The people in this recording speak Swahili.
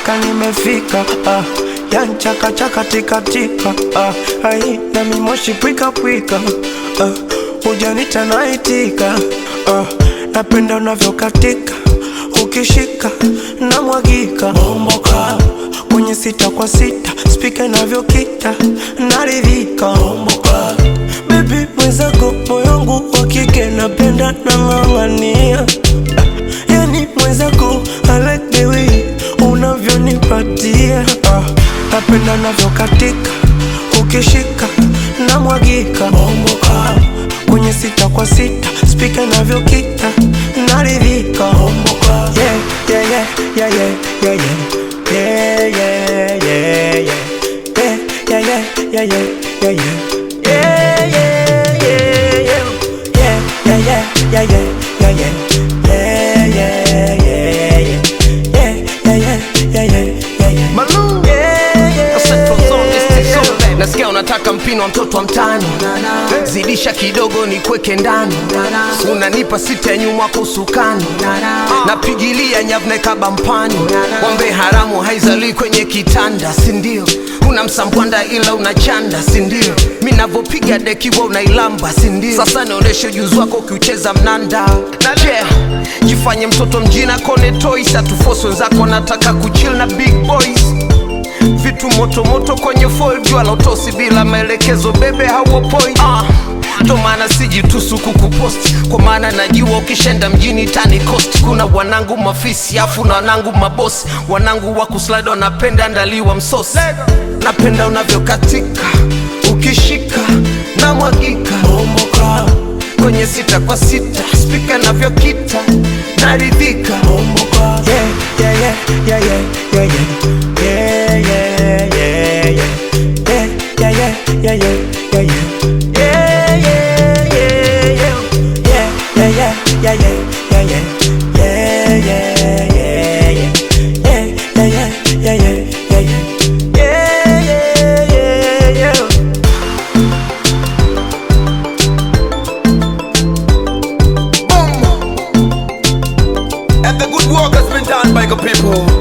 mpaka nimefika ah, yanchaka chaka tika tika ah, ai na mimoshi pwika pwika ah, ujanita naitika ah, napenda unavyokatika ukishika na mwagika bomboka kwenye sita kwa sita spika inavyokita naridhika bomboka bebi mwenzako moyongu wa kike napenda nang'ang'ania yani mwenzako I like the way unavyonipatia ah, napenda navyokatika ukishika na mwagika bomboka kwenye sita kwa sita spika inavyokita naridhika bomboka yeah, yeah, yeah, yeah, yeah, yeah, yeah. Yeah, yeah, yeah, yeah. Yeah, yeah, yeah, yeah, yeah, yeah, yeah. Yeah, yeah, yeah, yeah. Yeah, yeah, yeah, yeah, yeah, yeah, yeah. Yeah, yeah, yeah, yeah. Yeah, yeah, yeah, yeah, yeah, yeah. Malou. Yeah, yeah, Central Zone, yeah, East yeah. Zone. Nasikia unataka mpino wa mtoto wa mtani, zidisha kidogo ni kweke ndani, unanipa sita ya nyuma kwa usukani, napigilia nyavne kaba mpani, wambe haramu haizalii kwenye kitanda, sindio? Una msambwanda ila unachanda, sindio? Mi navyopiga deki wa unailamba, sindio? Sasa nionyeshe ujuzi wako ukiucheza mnanda na yeah, jifanye mtoto mjina kone toys, atufosi wenzako nataka kuchill na big boys vitu moto moto kwenye foil, jua la utosi bila maelekezo, bebe hawo point ah. Ndo maana sijitusu kukuposti kwa maana najua ukishenda mjini tani cost. Kuna wanangu mafisi afu na wanangu mabosi, wanangu wa kuslide wanapenda ndaliwa msosi, napenda unavyokatika ukishika na mwagika Bomboka, kwenye sita kwa sita, spika navyokita naridhika bomboka. Yeah, yeah, yeah, yeah, yeah, yeah, yeah. Yeah, yeah, yeah, yeah. Yeah, yeah, yeah, yeah, yeah, yeah, yeah. Yeah, yeah, yeah, yeah. Yeah, yeah, yeah, yeah, yeah, yeah, yeah. Yeah, yeah, yeah, yeah. Yeah, yeah, yeah, yeah, yeah, yeah, yeah. Yeah, yeah, yeah, yeah. And the good work has been done by the people.